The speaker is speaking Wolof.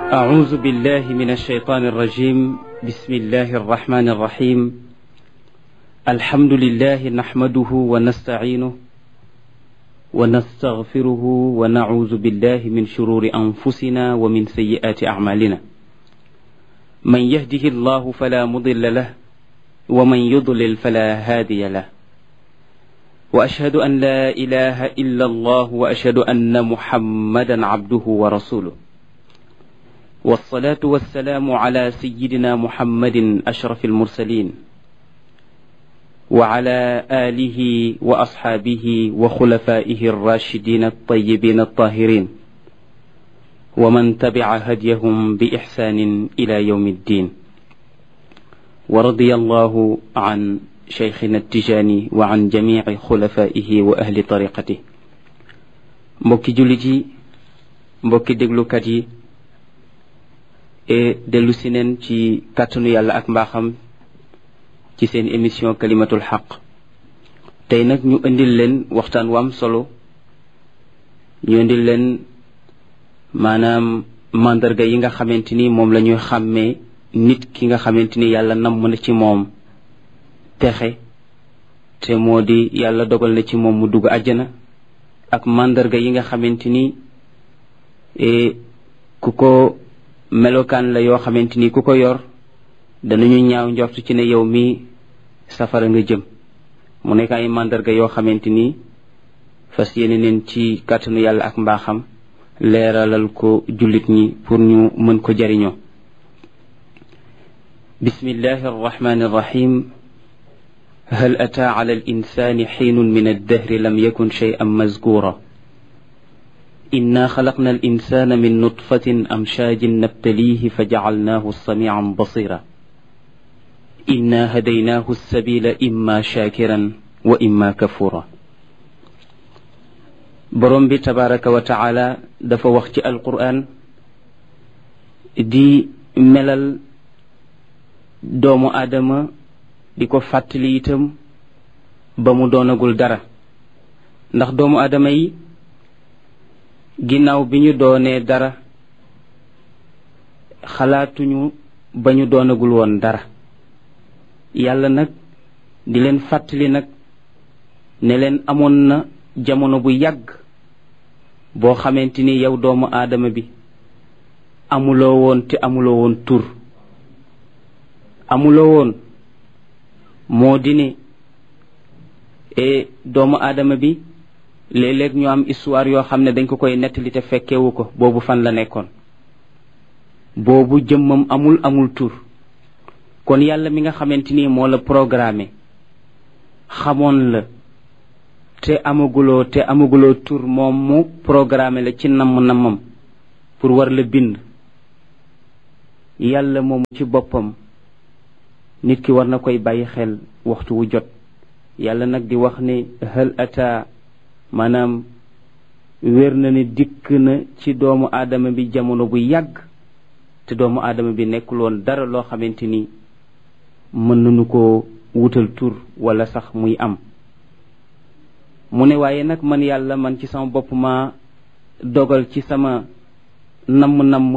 أعوذ بالله من الشيطان الرجيم بسم الله الرحمن الرحيم الحمد لله نحمده ونستعينه ونستغفره ونعوذ بالله من شرور أنفسنا ومن سيئات أعمالنا من يهده الله فلا مضل له ومن يضلل فلا هادي له وأشهد أن لا إله إلا الله وأشهد أن محمدا عبده ورسوله والصلاة والسلام على سيدنا محمد أشرف المرسلين وعلى آله وأصحابه وخلفائه الراشدين الطيبين الطاهرين ومن تبع هديهم بإحسان إلى يوم الدين ورضي الله عن شيخنا التجاني وعن جميع خلفائه وأهل طريقته mbokki jullit yi mbokki déglukat yi e dellu si neen ci kàttanu yàlla ak mbaaxam ci seen émission kalimatul xaq tey nag ñu indil leen waxtaan wam solo ñu indil leen maanaam mandarga yi nga xamante ni moom la ñuy xàmmee nit ki nga xamante ni yàlla namm na ci moom texe te moo di yàlla dogal na ci moom mu dugg àjjana ak mandarga yi nga xamante ni ku ko melokaan la yoo xamante ni ku ko yor danañu ñaaw njort ci ne yow mi safara nga jëm mu nekk ay mandarga yoo xamante ni fas yéene neen ci kàttanu yàlla ak mbaaxam leeralal ko jullit ñi pour ñu mën ko jariñoo bismillahi arrahmani arrahim هل أتى على الإنسان حين من الدهر لم يكن شيئا مذكورا إنا خلقنا الإنسان من نطفة أمشاج نبتليه فجعلناه سميعا بصيرا إنا هديناه السبيل إما شاكرا وإما كفورا borom bi tabaraka wa taala dafa wax ci alquran di melal doomu aadama di ko fàttali itam ba mu doonagul dara ndax doomu aadama yi ginnaaw bi ñu doonee dara xalaatuñu ba ñu doonagul woon dara yàlla nag di leen fàttali nag ne leen amoon na jamono bu yàgg boo xamante ni yow doomu aadama bi amuloo woon te amuloo woon tur amuloo woon moo di ne e doomu aadama bi léeg-léeg ñu am histoire yoo xam ne dañ ko koy nettali te fekkewu ko boobu fan la nekkoon boobu jëmmam amul amul tur kon yàlla mi nga xamante ni moo la programmé xamoon la te amaguloo te amaguloo tur moom mu programmé la ci namm-nammam pour war la bind yàlla moom ci boppam nit ki war na koy bàyyi xel waxtu wu jot yàlla nag di wax ne hal ata maanaam wér na ne dikk na ci doomu aadama bi jamono bu yàgg te doomu aadama bi nekkul woon dara loo xamante ni mën nañu ko wutal tur wala sax muy am mu ne waaye nag man yàlla man ci sama bopp ma dogal ci sama namm-namm